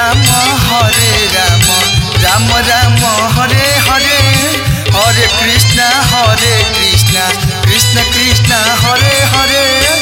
राम हरे राम राम राम हरे हरे हरे कृष्ण हरे कृष्ण कृष्ण कृष्ण हरे हरे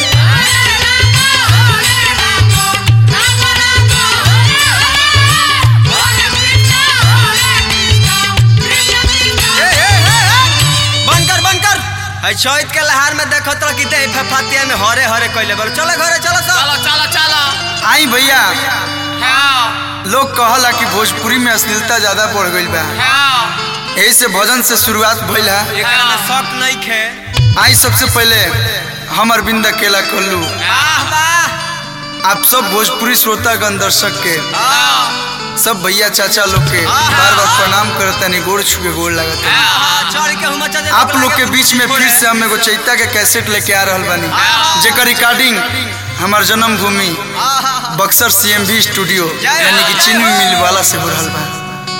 बनकर बनकर है चैत के लहार में देखो तो कि दे फफातिया में हरे हरे कइले बोल चलो घरे चलो सब चलो चलो चलो आई भैया हाँ लोग कहला कि भोजपुरी में अश्लीलता ज्यादा बढ़ गईल बा हाँ यही से भजन से शुरुआत भइल है एकरा में शक नहीं खे आई सबसे पहले हम अरविंद अकेला कोल्लू वाह वाह आप सब भोजपुरी श्रोतागण दर्शक के हाँ सब भैया चाचा लोग के बार बार प्रणाम करतनी गोड़ छुके गोड़ लगता हाँ, चढ़ के हुमा चल आप लोग के बीच में फिर से हम एगो चैता के कैसेट लेके आ रहल बानी जेकर रिकॉर्डिंग हमार जन्मभूमि बक्सर सीएमवी स्टूडियो यानी कि चीनी मिल वाला से हो रहल बा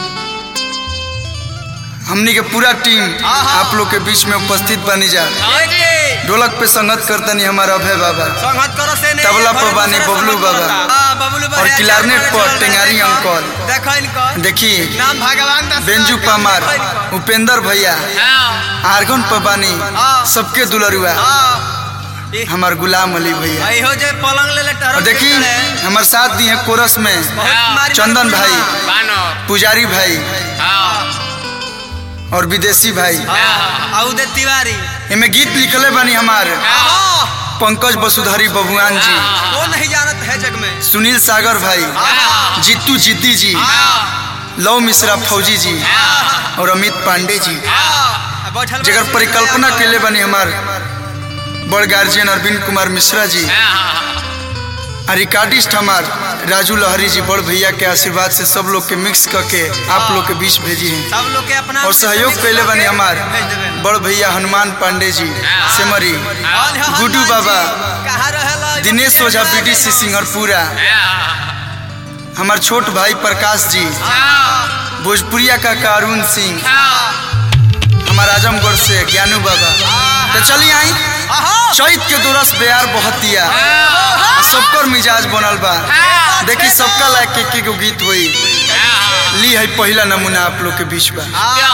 हमनी के पूरा टीम आप लोग के बीच में उपस्थित बनी जा ढोलक पे संगत करतनी हमारा अभय बाबा संगत करो से नहीं तबला पर बानी बबलू बाबा। हां बबलू बाबा और क्लारनेट पर टेंगारी अंकल देखो इनको देखी नाम भगवान दास बेंजू पामार उपेंद्र भैया हाँ आर्गन पबानी सबके दुलरुआ हां हमार गुलाम अली भैया आई हो जे पलंग ले ले टहरो और देखी हमार साथ दी है कोरस में चंदन भाई बानर पुजारी भाई हाँ और विदेशी भाई आउ दे तिवारी इनमें गीत लिखले बानी हमार हां पंकज वसुधारी बबुआन जी वो नहीं जानत है जग में सुनील सागर भाई जीतू जिद्दी जी लव मिश्रा फौजी जी और अमित पांडे जी बैठल जगर परिकल्पना के लिए बनी हमार बड़ गार्जियन अरविंद कुमार मिश्रा जी और रिकॉर्डिस्ट हमार राजू लहरी जी बड़ भैया के आशीर्वाद से सब लोग के मिक्स करके आप लोग के बीच भेजी हैं सब लोग के अपना और सहयोग कैले बनी हमार भेज देबे बड़ भैया हनुमान पांडे जी सेमरी गुड्डू बाबा कहाँ रहेला दिनेश ओझा बीडीसी सिंगरपुरा हमार छोट भाई प्रकाश जी भोजपुरिया का कारून सिंह हमार आजमगढ़ से ज्ञानू बाबा तो चलिए आई चैत के दुरस बेयार बहतिया सबकर मिजाज बनल बा देखी सबका लायक के के गो गीत होई ली है पहला नमूना आप लोग के बीच बा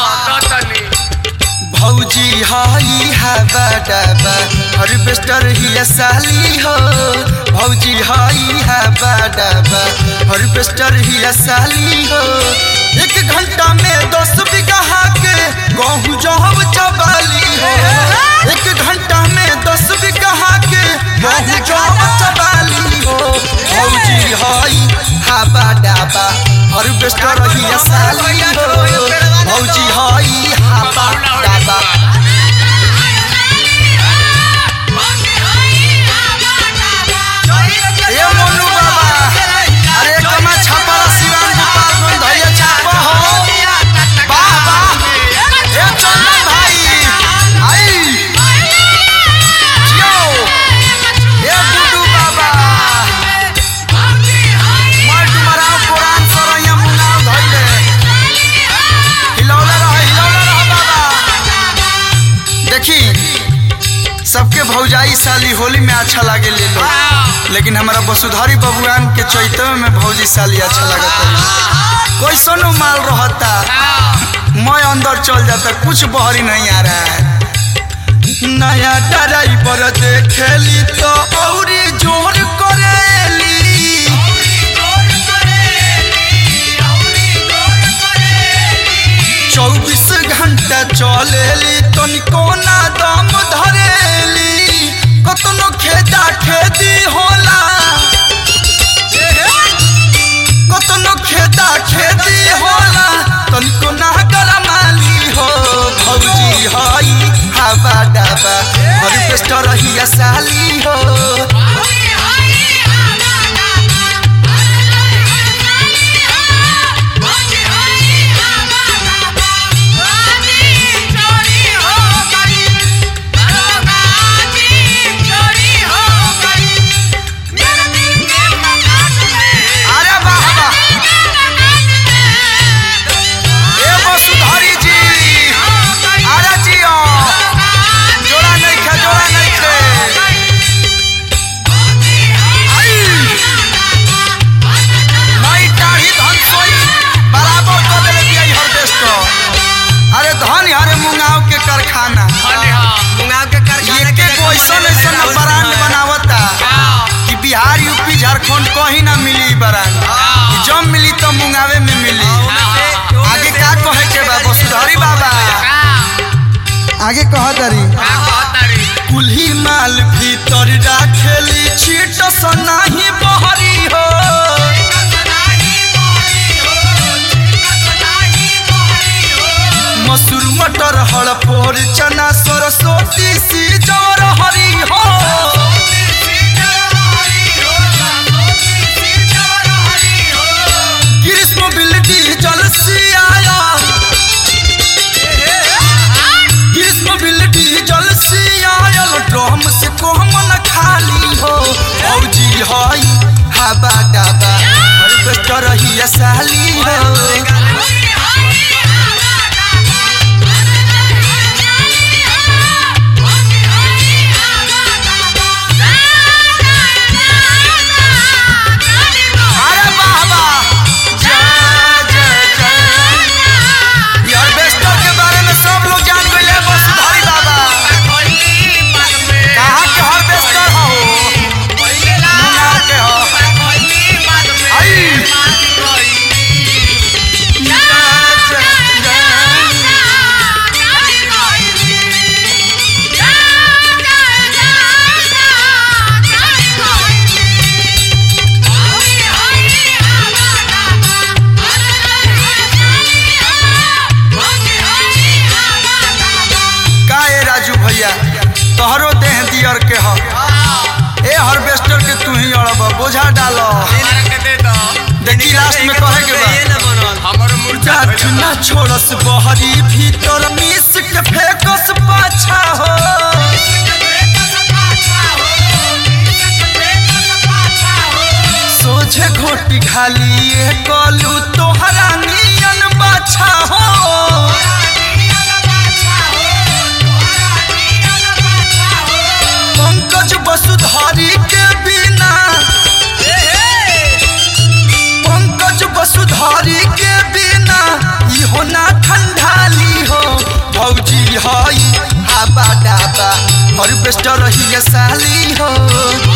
भौजी हाई हवा डबा हार्वेस्टर ही साली हो भौजी हाई हवा डबा हार्वेस्टर ही साली हो एक घंटा में दस बीघा के गहूँ जहब चबाली हो एक घंटा में दस बीघा के गहूँ जहब चबाली हो भौजी हाई हवा डबा हार्वेस्टर ही साली हो भौजी हाई हवा डबा ए मोनू बाबा अरे कमा छापा सिवान गोपाल गंज धैया छापा हो वाह वाह ए चंदन भाई आई जियो ए गुड्डू बाबा मैं तुम्हारा पुरान सरैया मुनाव धैले हिलौले रह हिलौले रह बाबा देखी सबके भौजाई साली होली में अच्छा लागे ले लो लेकिन हमारा वसुधारी बबुआन के चैतव में भौजी साली अच्छा लगता कैसनो माल रहता मैं अंदर चल जाता कुछ बहरी नहीं आ रहा है नया ड्राइवर देखेली तो औरी जोर करेली चौबीस घंटा चलेली तनिको ना दम धरेली कतनो खेदा खेदी होला कतनो खेदा खेदी होला तनिको ना गरमाली हो भौजी हई हवा डाबा हार्वेस्टर ही साली हो झारखंड कहीं ना मिली बरान जब मिली तो मुंगावे में मिली आगे का कहे के बा वसुधारी बाबा आगे कह दरी कुल्ही माल भीतर राखेली छीट सनाही बहरी हो मसूर मटर हड़पोर चना सरस्वती सी जवर हरी हो ग्रीष्म बिल्डी जल सियाया ग्रीष्म बिल्डी जल सियायल ड्रम से कोमन खाली हो औजी हई हवा डाबा हार्वेस्टर ही साली हो अरे बाबा जय जय जय ये हार्वेस्टर के बारे में सब लोग जान गए वसुधारी बाबा कहाँ के हार्वेस्टर हो मुंगार के हो आई जय जय जय का ए राजू भैया तोहरो देह दियर के हो ए हार्वेस्टर के तू ही अड़ब बोझा डालो देखी लास्ट में कहे के बा जाठ ना छोड़स बहरी भीतर मिस के फेकस पाछा हो सोझे घोटी खाली ए कलू तोहरा नियन बाछा हो पंकज वसुधारी के बिना पंकज वसुधारी के बिना इहो ना ठंडाली हो भौजी हई हाबा डाबा हार्वेस्टर ही साली हो